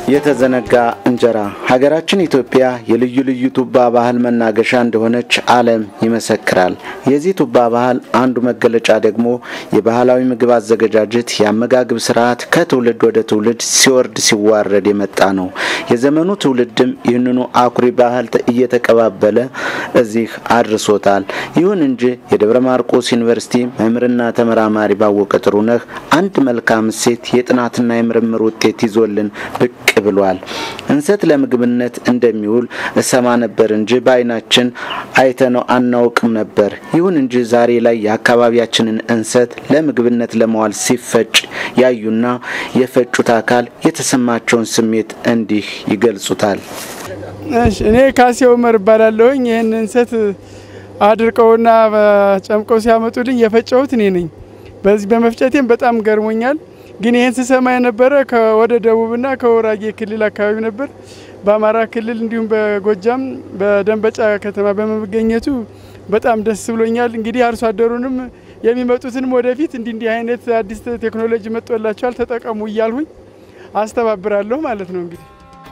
የተዘነጋ እንጀራ ሀገራችን ኢትዮጵያ የልዩ ልዩ ቱባ ባህል መናገሻ እንደሆነች ዓለም ይመሰክራል። የዚህ ቱባ ባህል አንዱ መገለጫ ደግሞ የባህላዊ ምግብ አዘገጃጀት፣ የአመጋገብ ስርዓት ከትውልድ ወደ ትውልድ ሲወርድ ሲዋረድ የመጣ ነው። የዘመኑ ትውልድም ይህንኑ አኩሪ ባህል እየተቀባበለ እዚህ አድርሶታል። ይሁን እንጂ የደብረ ማርቆስ ዩኒቨርሲቲ መምህርና ተመራማሪ ባወቀ ጥሩነህ አንድ መልካም እሴት የጥናትና የምርምር ውጤት ይዞልን ብቅ ብሏል። እንሰት ለምግብነት እንደሚውል እሰማ ነበር እንጂ በዓይናችን አይተነው አናውቅም ነበር። ይሁን እንጂ ዛሬ ላይ የአካባቢያችንን እንሰት ለምግብነት ለመዋል ሲፈጭ ያዩና የፈጩት አካል የተሰማቸውን ስሜት እንዲህ ይገልጹታል። እኔ ካሴ ኡመር እባላለሁኝ። ይህን እንሰት አድርቀውና ጨምቀው ሲያመጡልኝ የፈጨሁት እኔ ነኝ። በዚህ በመፍጨቴም በጣም ገርሞኛል። ግን ይህን ስሰማ የነበረ ወደ ደቡብና ከወራጌ ክልል አካባቢ ነበር። በአማራ ክልል እንዲሁም በጎጃም በደንበጫ ከተማ በመገኘቱ በጣም ደስ ብሎኛል። እንግዲህ አርሶ አደሩንም የሚመጡትንም ወደፊት እንዲህ እንዲህ አይነት አዲስ ቴክኖሎጂ መጥቶላቸዋል ተጠቀሙ እያልሁኝ አስተባብራለሁ ማለት ነው እንግዲህ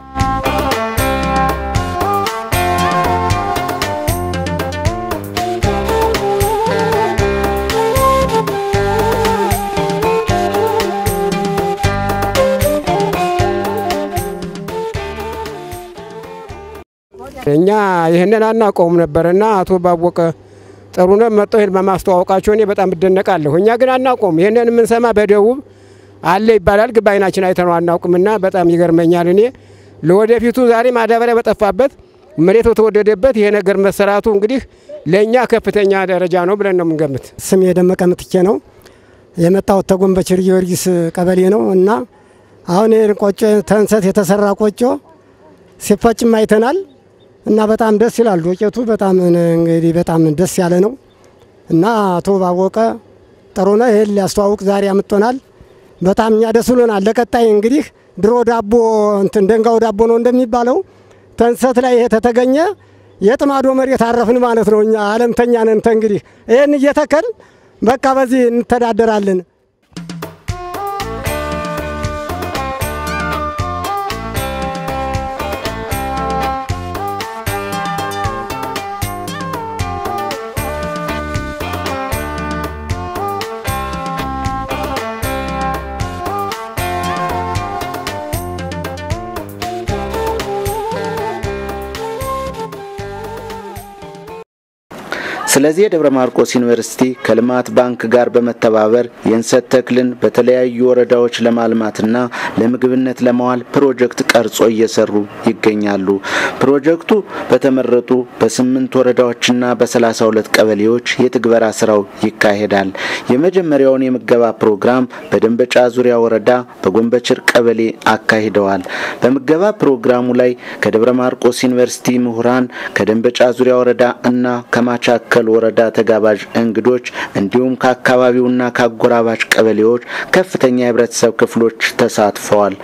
እኛ ይህንን አናውቀውም ነበርና አቶ ባወቀ ጥሩነህ መጥተው ይህን በማስተዋወቃቸው እኔ በጣም እደነቃለሁ። እኛ ግን አናውቀውም። ይህንን የምንሰማ በደቡብ አለ ይባላል፣ ግን በዓይናችን አይተነው አናውቅምና በጣም ይገርመኛል። እኔ ለወደፊቱ ዛሬ ማዳበሪያ በጠፋበት መሬት በተወደደበት ይሄ ነገር መሰራቱ እንግዲህ ለእኛ ከፍተኛ ደረጃ ነው ብለን ነው የምንገምት። ስም የደመቀ ምትኬ ነው። የመጣሁት ተጎንበችር ጊዮርጊስ ቀበሌ ነው እና አሁን ይህን ቆጮ ተንሰት የተሰራ ቆጮ ሲፈጭም አይተናል እና በጣም ደስ ይላል። ዶቄቱ በጣም እንግዲህ በጣም ደስ ያለ ነው እና አቶ ባወቀ ጥሩነህ ይህን ሊያስተዋውቅ ዛሬ አምጥቶናል። በጣም እኛ ደስ ብሎናል። ለቀጣይ እንግዲህ ድሮ ዳቦ እንትን ደንጋው ዳቦ ነው እንደሚባለው ተንሰት ላይ ይሄ ተተገኘ የጥማዶ መሬት አረፍን ማለት ነው። እኛ አለምተኛ ነን። እንግዲህ ይህን እየተከል በቃ በዚህ እንተዳደራለን። ስለዚህ የደብረ ማርቆስ ዩኒቨርሲቲ ከልማት ባንክ ጋር በመተባበር የእንሰት ተክልን በተለያዩ ወረዳዎች ለማልማትና ለምግብነት ለማዋል ፕሮጀክት ቀርጾ እየሰሩ ይገኛሉ። ፕሮጀክቱ በተመረጡ በስምንት ወረዳዎችና በሰላሳ ሁለት ቀበሌዎች የትግበራ ስራው ይካሄዳል። የመጀመሪያውን የምገባ ፕሮግራም በደንበጫ ዙሪያ ወረዳ በጎንበችር ቀበሌ አካሂደዋል። በምገባ ፕሮግራሙ ላይ ከደብረ ማርቆስ ዩኒቨርሲቲ ምሁራን፣ ከደንበጫ ዙሪያ ወረዳ እና ከማቻከል ወረዳ ተጋባዥ እንግዶች እንዲሁም ከአካባቢውና ከአጎራባች ቀበሌዎች ከፍተኛ የህብረተሰብ ክፍሎች ተሳትፈዋል።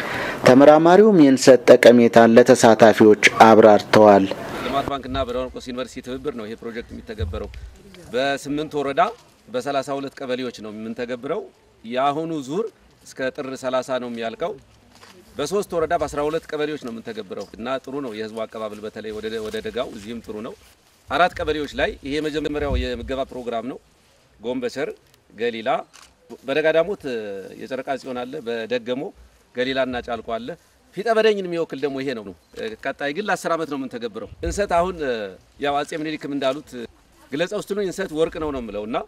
ተመራማሪውም የእንሰት ጠቀሜታን ለተሳታፊዎች አብራርተዋል። ልማት ባንክና በደብረ ማርቆስ ዩኒቨርሲቲ ትብብር ነው ይሄ ፕሮጀክት የሚተገበረው። በስምንት ወረዳ በሰላሳ ሁለት ቀበሌዎች ነው የምንተገብረው። የአሁኑ ዙር እስከ ጥር 30 ነው የሚያልቀው። በሶስት ወረዳ በ12 ቀበሌዎች ነው የምንተገብረው እና ጥሩ ነው የህዝቡ አቀባበል በተለይ ወደ ደጋው እዚህም ጥሩ ነው። አራት ቀበሌዎች ላይ ይሄ የመጀመሪያው የምገባ ፕሮግራም ነው። ጎንበቸር፣ ገሊላ፣ በደጋ ዳሞት የጨረቃ ጽዮን አለ፣ በደገሞ ገሊላና ጫልቆ አለ። ፊጠ በደኝን የሚወክል ደግሞ ይሄ ነው። ቀጣይ ግን ለአስር ዓመት ነው የምንተገብረው። እንሰት አሁን ያው አጼ ምኒልክም እንዳሉት ግለጸው ስትሉኝ እንሰት ወርቅ ነው ነው የምለው እና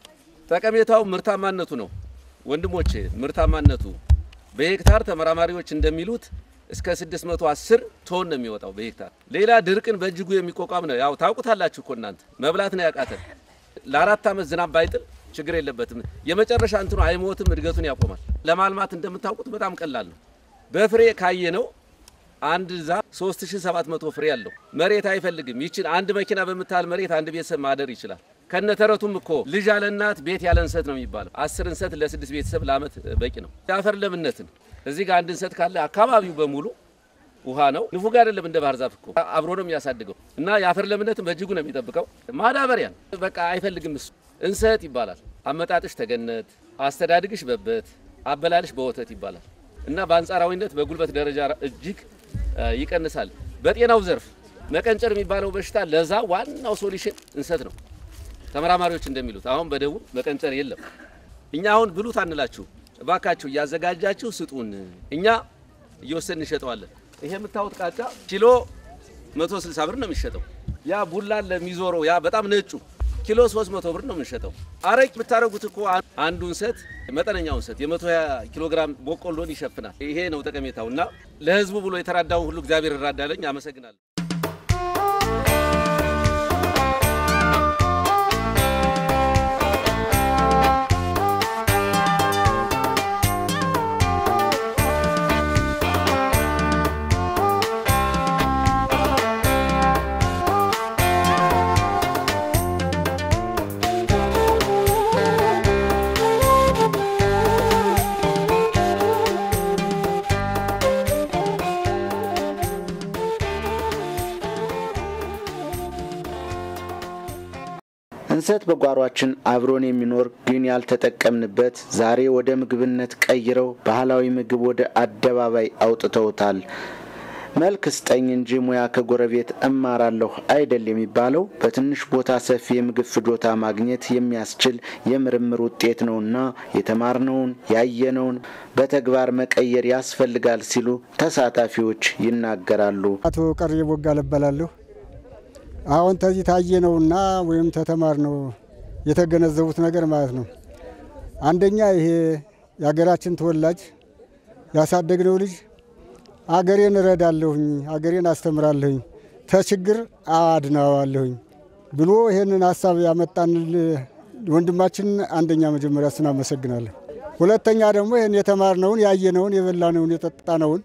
ጠቀሜታው ምርታማነቱ ነው ወንድሞቼ፣ ምርታማነቱ በሄክታር ተመራማሪዎች እንደሚሉት እስከ 610 ቶን ነው የሚወጣው በሄክታር። ሌላ ድርቅን በእጅጉ የሚቋቋም ነው። ያው ታውቁታላችሁ እኮ እናንተ መብላት ነው ያቃተን። ለአራት ዓመት ዝናብ ባይጥል ችግር የለበትም። የመጨረሻ እንትኑ አይሞትም፣ እድገቱን ያቆማል። ለማልማት እንደምታውቁት በጣም ቀላል ነው። በፍሬ ካየ ነው አንድ ዛፍ 3700 ፍሬ አለው። መሬት አይፈልግም። ይችን አንድ መኪና በምታህል መሬት አንድ ቤተሰብ ማደር ይችላል። ከነተረቱም እኮ ልጅ ያለ እናት ቤት ያለ እንሰት ነው የሚባለው። አስር እንሰት ለስድስት ቤተሰብ ለአመት በቂ ነው። የአፈር ለምነትን እዚህ ጋር አንድ እንሰት ካለ አካባቢው በሙሉ ውሃ ነው። ንፉግ አይደለም እንደ ባህር ዛፍ እኮ አብሮ ነው የሚያሳድገው እና የአፈር ለምነትን በእጅጉ ነው የሚጠብቀው። ማዳበሪያ በቃ አይፈልግም እሱ እንሰት ይባላል። አመጣጥሽ ተገነት፣ አስተዳድግሽ በበት፣ አበላልሽ በወተት ይባላል። እና በአንጻራዊነት በጉልበት ደረጃ እጅግ ይቀንሳል። በጤናው ዘርፍ መቀንጨር የሚባለው በሽታ ለዛ ዋናው ሶሉሽን እንሰት ነው። ተመራማሪዎች እንደሚሉት አሁን በደቡብ መቀንጨር የለም። እኛ አሁን ብሉት አንላችሁ፣ እባካችሁ እያዘጋጃችሁ ስጡን፣ እኛ እየወሰድን እንሸጠዋለን። ይሄ የምታዩት ቃጫ ኪሎ 160 ብር ነው የሚሸጠው። ያ ቡላን ለሚዞረው ያ በጣም ነጩ ኪሎ 300 ብር ነው የምንሸጠው። አረቅ የምታደርጉት እኮ አንዱ እንሰት መጠነኛው እንሰት የ120 ኪሎ ግራም በቆሎን ይሸፍናል። ይሄ ነው ጠቀሜታው እና ለህዝቡ ብሎ የተራዳውን ሁሉ እግዚአብሔር ይራዳለኝ። አመሰግናለሁ። እንሰት በጓሯችን አብሮን የሚኖር ግን ያልተጠቀምንበት ዛሬ ወደ ምግብነት ቀይረው ባህላዊ ምግብ ወደ አደባባይ አውጥተውታል። መልክ ስጠኝ እንጂ ሙያ ከጎረቤት እማራለሁ አይደል የሚባለው በትንሽ ቦታ ሰፊ የምግብ ፍጆታ ማግኘት የሚያስችል የምርምር ውጤት ነውና የተማርነውን ያየነውን በተግባር መቀየር ያስፈልጋል ሲሉ ተሳታፊዎች ይናገራሉ። አቶ ቀሬ ቦጋለ እባላለሁ። አሁን ተዚህ ታየ ነውና ወይም ተተማር ነው የተገነዘቡት ነገር ማለት ነው። አንደኛ ይሄ የሀገራችን ተወላጅ ያሳደግነው ልጅ አገሬን እረዳለሁኝ፣ አገሬን አስተምራለሁኝ፣ ተችግር አድናዋለሁኝ ብሎ ይህንን ሀሳብ ያመጣን ወንድማችን አንደኛ መጀመሪያ እሱን አመሰግናለሁ። ሁለተኛ ደግሞ ይህን የተማርነውን ያየነውን የበላነውን የጠጣነውን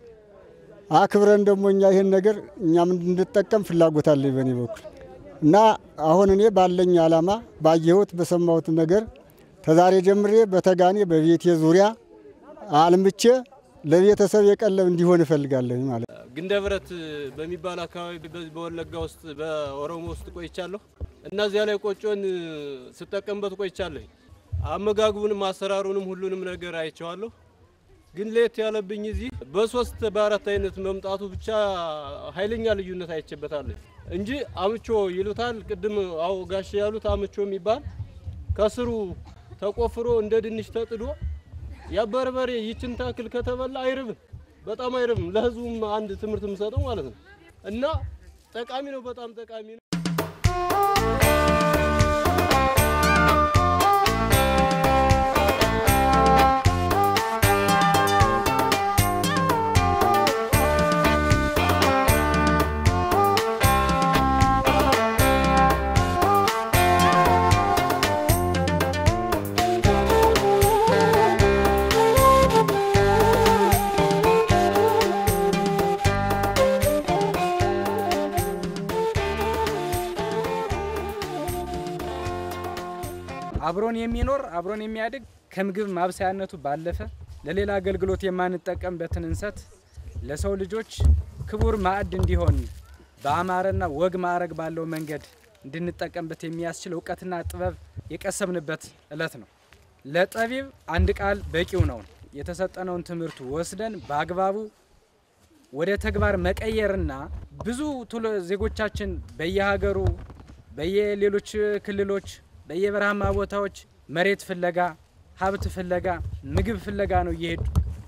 አክብረን ደግሞ እኛ ይህን ነገር እኛም እንድንጠቀም ፍላጎት አለኝ በእኔ በኩል እና አሁን እኔ ባለኝ ዓላማ ባየሁት በሰማሁት ነገር ተዛሬ ጀምሬ በተጋኔ በቤቴ ዙሪያ አልምቼ ለቤተሰብ የቀለብ እንዲሆን እፈልጋለሁ ማለት ነው። ግንደ ብረት በሚባል አካባቢ በዚህ በወለጋ ውስጥ በኦሮሞ ውስጥ ቆይቻለሁ እና እዚያ ላይ ቆጮን ስጠቀምበት ቆይቻለሁ። አመጋግቡንም አሰራሩንም ሁሉንም ነገር አይቼዋለሁ። ግን ለየት ያለብኝ እዚህ በሶስት በአራት አይነት መምጣቱ ብቻ ኃይለኛ ልዩነት አይቼበታለሁ እንጂ አምቾ ይሉታል። ቅድም አው ጋሽ ያሉት አምቾ የሚባል ከስሩ ተቆፍሮ እንደ ድንች ተጥዶ ያበርበሬ ይችን ታክል ከተበላ አይርብም፣ በጣም አይርብም። ለህዝቡም አንድ ትምህርት የምሰጠው ማለት ነው እና ጠቃሚ ነው፣ በጣም ጠቃሚ ነው። አብሮን የሚኖር አብሮን የሚያድግ ከምግብ ማብሰያነቱ ባለፈ ለሌላ አገልግሎት የማንጠቀምበትን እንሰት ለሰው ልጆች ክቡር ማዕድ እንዲሆን በአማረና ወግ ማዕረግ ባለው መንገድ እንድንጠቀምበት የሚያስችል እውቀትና ጥበብ የቀሰምንበት እለት ነው። ለጠቢብ አንድ ቃል በቂው ነው። የተሰጠነውን ትምህርት ወስደን በአግባቡ ወደ ተግባር መቀየርና ብዙ ዜጎቻችን በየሀገሩ በየሌሎች ክልሎች በየበረሃማ ቦታዎች መሬት ፍለጋ፣ ሀብት ፍለጋ፣ ምግብ ፍለጋ ነው እየሄዱ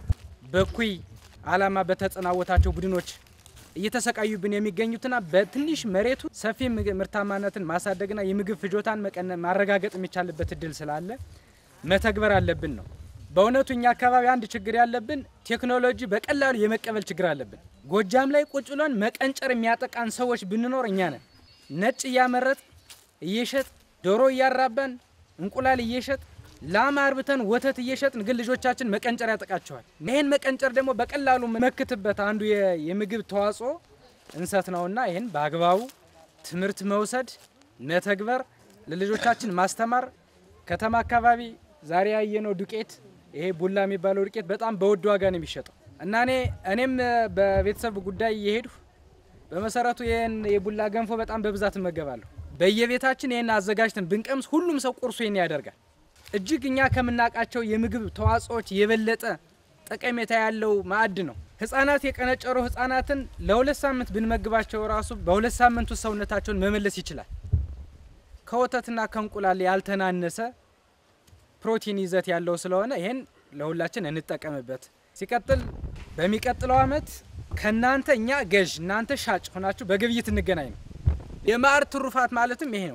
በኩይ አላማ በተጸናወታቸው ቡድኖች እየተሰቃዩብን የሚገኙትና በትንሽ መሬቱ ሰፊ ምርታማነትን ማሳደግና የምግብ ፍጆታን ማረጋገጥ የሚቻልበት እድል ስላለ መተግበር አለብን ነው። በእውነቱ እኛ አካባቢ አንድ ችግር ያለብን ቴክኖሎጂ በቀላሉ የመቀበል ችግር አለብን። ጎጃም ላይ ቁጭ ብለን መቀንጨር የሚያጠቃን ሰዎች ብንኖር እኛ ነን። ነጭ እያመረጥ እየሸጥ ዶሮ እያራባን እንቁላል እየሸጥ ላም አርብተን ወተት እየሸጥን ግን ልጆቻችን መቀንጨር ያጠቃቸዋል። ይህን መቀንጨር ደግሞ በቀላሉ መክትበት አንዱ የምግብ ተዋጽኦ እንሰት ነውና ይህን በአግባቡ ትምህርት መውሰድ፣ መተግበር፣ ለልጆቻችን ማስተማር። ከተማ አካባቢ ዛሬ ያየነው ዱቄት ይሄ ቡላ የሚባለው ዱቄት በጣም በውድ ዋጋ ነው የሚሸጠው እና እኔ እኔም በቤተሰብ ጉዳይ እየሄድሁ በመሰረቱ ይህን የቡላ ገንፎ በጣም በብዛት እመገባለሁ። በየቤታችን ይህን አዘጋጅተን ብንቀምስ ሁሉም ሰው ቁርሱ ይህን ያደርጋል። እጅግ እኛ ከምናውቃቸው የምግብ ተዋጽኦዎች የበለጠ ጠቀሜታ ያለው ማዕድ ነው። ህጻናት የቀነጨሩ ህጻናትን ለሁለት ሳምንት ብንመግባቸው ራሱ በሁለት ሳምንት ውስጥ ሰውነታቸውን መመለስ ይችላል። ከወተትና ከእንቁላል ያልተናነሰ ፕሮቲን ይዘት ያለው ስለሆነ ይሄን ለሁላችን እንጠቀምበት። ሲቀጥል በሚቀጥለው አመት ከእናንተ እኛ ገዥ እናንተ ሻጭ ሆናችሁ በግብይት እንገናኝ ነው። የማዕድ ትሩፋት ማለትም ይሄ ነው።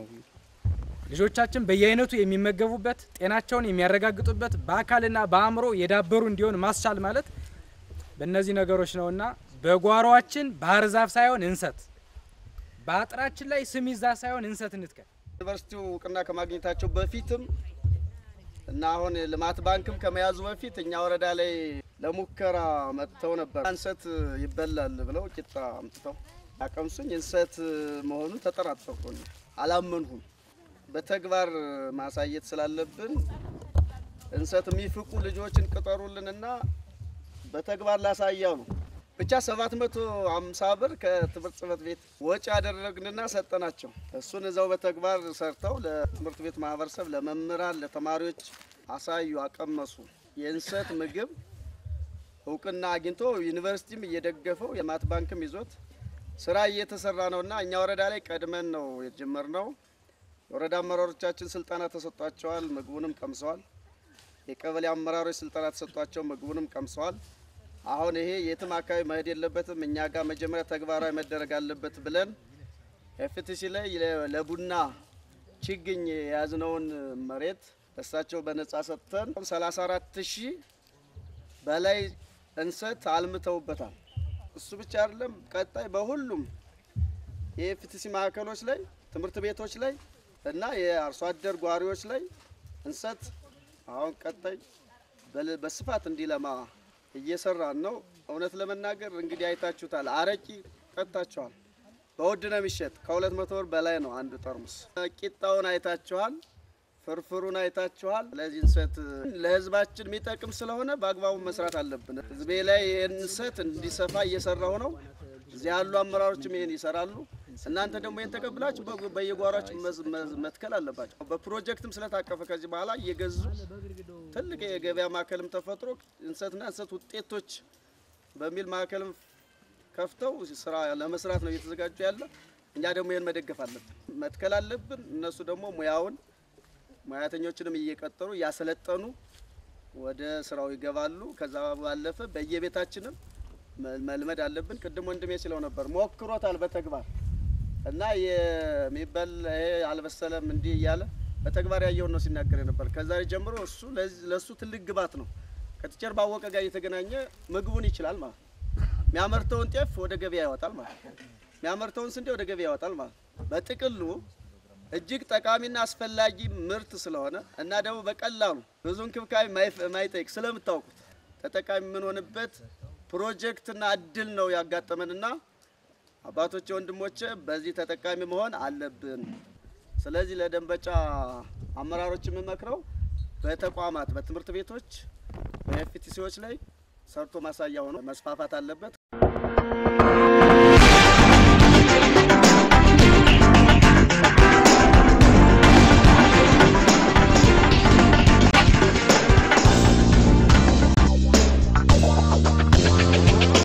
ልጆቻችን በየአይነቱ የሚመገቡበት ጤናቸውን የሚያረጋግጡበት በአካልና በአእምሮ የዳበሩ እንዲሆን ማስቻል ማለት በእነዚህ ነገሮች ነውና በጓሯችን ባህር ዛፍ ሳይሆን እንሰት፣ በአጥራችን ላይ ስሚዛ ሳይሆን እንሰት እንትከል። ዩኒቨርሲቲው እውቅና ከማግኘታቸው በፊትም እና አሁን ልማት ባንክም ከመያዙ በፊት እኛ ወረዳ ላይ ለሙከራ መጥተው ነበር። እንሰት ይበላል ብለው ቂጣ አምጥተው አቀምሱኝ። እንሰት መሆኑን ተጠራጠርኩኝ፣ አላመንሁም። በተግባር ማሳየት ስላለብን እንሰት የሚፍቁ ልጆችን ቅጠሩልንና በተግባር ላሳያው ነው። ብቻ 750 ብር ከትምህርት ጽሕፈት ቤት ወጪ ያደረግንና ሰጠናቸው። እሱን እዛው በተግባር ሰርተው ለትምህርት ቤት ማህበረሰብ፣ ለመምህራን፣ ለተማሪዎች አሳዩ፣ አቀመሱ። የእንሰት ምግብ እውቅና አግኝቶ ዩኒቨርሲቲም እየደገፈው የልማት ባንክም ይዞት ስራ እየተሰራ ነውና እኛ ወረዳ ላይ ቀድመን ነው የጀመርነው። የወረዳ አመራሮቻችን ስልጠና ተሰጧቸዋል፣ ምግቡንም ቀምሰዋል። የቀበሌ አመራሮች ስልጠና ተሰጧቸው፣ ምግቡንም ቀምሰዋል። አሁን ይሄ የትም አካባቢ መሄድ የለበትም፣ እኛ ጋር መጀመሪያ ተግባራዊ መደረግ አለበት ብለን ኤፍቲሲ ላይ ለቡና ችግኝ የያዝነውን መሬት እሳቸው በነጻ ሰጥተን 34 ሺህ በላይ እንሰት አልምተውበታል። እሱ ብቻ አይደለም፣ ቀጣይ በሁሉም የኤፍቲሲ ማዕከሎች ላይ ትምህርት ቤቶች ላይ እና የአርሶ አደር ጓሪዎች ላይ እንሰት አሁን ቀጣይ በስፋት እንዲለማ እየሰራን ነው። እውነት ለመናገር እንግዲህ አይታችሁታል። አረቂ ጠጥታችኋል። በውድ ነው የሚሸጥ። ከሁለት መቶ ብር በላይ ነው አንዱ ጠርሙስ። ቂጣውን አይታችኋል። ፍርፍሩን አይታችኋል። ለዚህ እንሰት ለሕዝባችን የሚጠቅም ስለሆነ በአግባቡ መስራት አለብን። ሕዝቤ ላይ ይህን እንሰት እንዲሰፋ እየሰራሁ ነው። እዚህ ያሉ አመራሮችም ይህን ይሰራሉ። እናንተ ደግሞ ይህን ተቀብላችሁ በየጓሯችሁ መትከል አለባቸው። በፕሮጀክትም ስለታቀፈ ከዚህ በኋላ እየገዙ ትልቅ የገበያ ማዕከልም ተፈጥሮ እንሰትና እንሰት ውጤቶች በሚል ማዕከልም ከፍተው ስራ ለመስራት ነው እየተዘጋጁ ያለ። እኛ ደግሞ ይህን መደገፍ አለብን፣ መትከል አለብን። እነሱ ደግሞ ሙያውን ሙያተኞችንም እየቀጠሩ እያሰለጠኑ ወደ ስራው ይገባሉ። ከዛ ባለፈ በየቤታችንም መልመድ አለብን። ቅድም ወንድሜ ሲለው ነበር ሞክሮታል በተግባር እና የሚበል ይሄ አልበሰለም እንዲህ እያለ በተግባር ያየውን ነው ሲናገር ነበር። ከዛሬ ጀምሮ እሱ ለእሱ ትልቅ ግባት ነው። ከቲቸር ባወቀ ጋር እየተገናኘ ምግቡን ይችላል ማለት ነው። የሚያመርተውን ጤፍ ወደ ገበያ ያወጣል ማለት ነው። የሚያመርተውን ስንዴ ወደ ገበያ ያወጣል ማለት ነው። በጥቅሉ እጅግ ጠቃሚና አስፈላጊ ምርት ስለሆነ እና ደግሞ በቀላሉ ብዙ እንክብካቤ ማይጠይቅ ስለምታውቁት ተጠቃሚ የምንሆንበት ፕሮጀክትና እድል ነው ያጋጠመንና አባቶቼ፣ ወንድሞቼ በዚህ ተጠቃሚ መሆን አለብን። ስለዚህ ለደንበጫ አመራሮች የምመክረው በተቋማት በትምህርት ቤቶች በኤፍቲሲዎች ላይ ሰርቶ ማሳያ ሆኖ መስፋፋት አለበት።